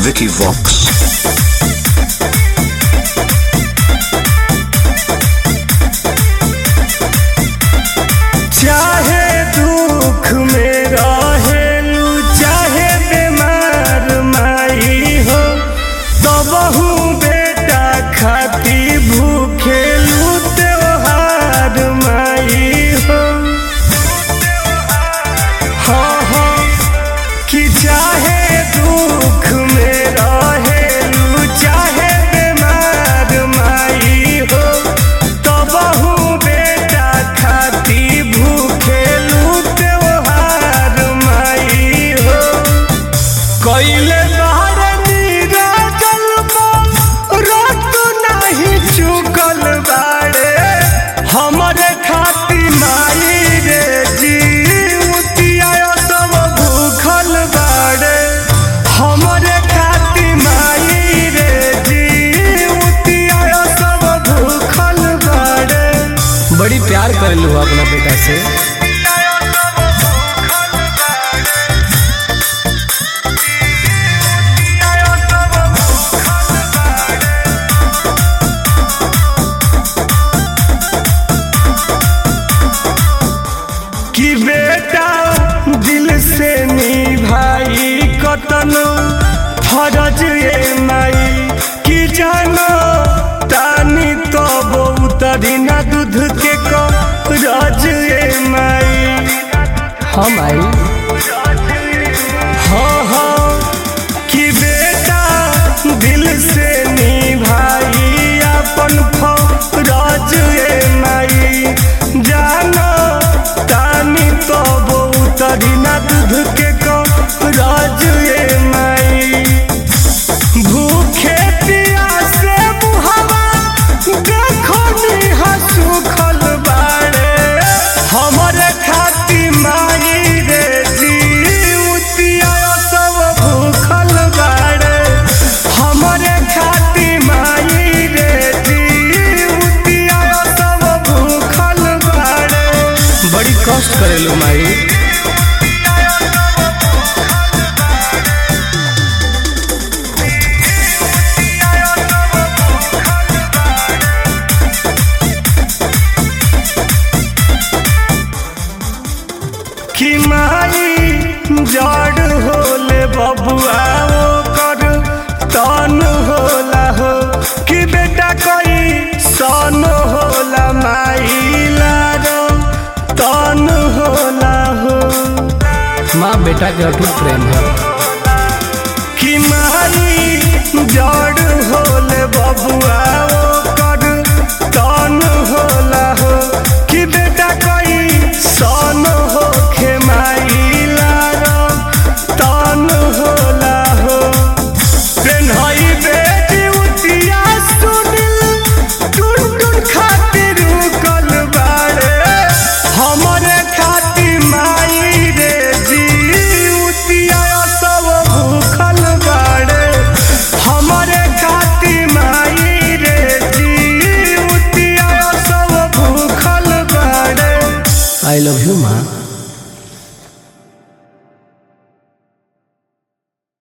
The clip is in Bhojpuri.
Vicky Vox. चाहे दुख में रहेलू चाहे बीमार माई हो तबहू बेटा खाती भूखेलू त्योहार माई हो हाँ हाँ कि चाहे दुख में रहेलू चाहे बीमार माई हो तबहू बेटा खाती भूखेलू त्योहार माई हो कैले बाहर नीरा जलवा रात नहीं चुकल बाड़े हमरे खाती माई रे जीवतिया सब भूखल बाड़े हमरे खाती माई रे जीवतिया सब भूखल बाड़े बड़ी प्यार करेलू अपना बेटा से कि बेटा दिल से निभाई कतन फरज ये माई कि जानो तानी तो बहुतरी ना दूध के करज ये माई हम आई हाँ हाँ कि बेटा दिल से निभाई अपन फरज ये माई जानो तानी तो बहुतरी ना दूध के करज ये माई भूखे प्यासे मुहवा देखो निहा सुखल बाड़े हमरे खाती माई रे जीवतिया सब भूखल बाड़े हमरे खाती माई रे जीवतिया सब भूखल बाड़े बड़ी कष्ट करेलू माई कि माई जड़ होले बबुआ वो कर तन होला हो कि बेटा कोई सन होला माई लारो तन होला हो माँ बेटा के अटूट प्रेम है कि माई जड़ होले बबुआ वो कर तन होला हो कि बेटा कोई सन हो खे माई लारो तन होला